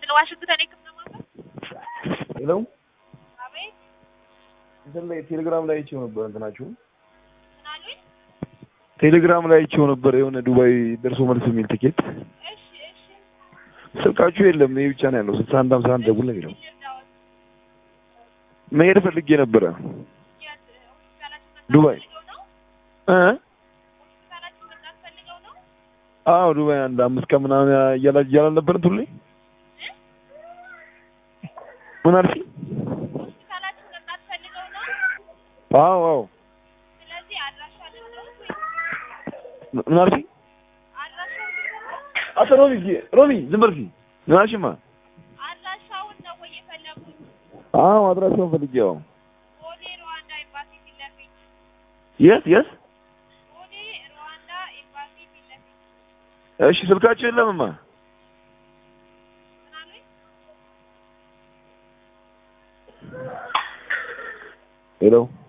ስለ ዋሽንግተን የሕክምና ማዕከል ሄሎ አቤት እንትን ላይ ቴሌግራም ላይ አይቼው ነበር እንትናችሁ ምን አሉኝ? ቴሌግራም ላይ አይቼው ነበር የሆነ ዱባይ ደርሶ መልስ የሚል ቲኬት እሺ እሺ ስልካችሁ የለም ይሄ ብቻ ነው ያለው ስልሳ አንድ ሀምሳ አንድ ደውል ነው የሚለው ልርዳዎት? መሄድ ፈልጌ ነበረ የት ሆስፒታላችን መምጣት ዱባይ ፈልገው ነው? እ ሆስፒታላችን መምጣት ፈልገው ነው? አዎ ዱባይ አንድ አምስት ቀን ምናምን እያላ እያላል ነበር እንትን ላይ ምን አልሽኝ? ሆስፒታላችን መምጣት ፈልገው ነው? አዎ አዎ ስለዚህ አድራሻ ልርዳዎት ወይ ምን አልሽኝ? አድራሻውን ልርዳዎት? አቶ ሮሚ እስኪ ሮሚ ዝም በል እስኪ ምን አልሽማ? አድራሻውን ነው ወይ የፈለጉት? አዎ አድራሻውን ፈልጌ አዎ ቦሌ ሩዋንዳ ኤምባሲ ፊት ለፊት የት የት ቦሌ ሩዋንዳ ኤምባሲ ፊት ለፊት እሺ ስልካችሁ የለምማ ምን አሉኝ? ሄሎ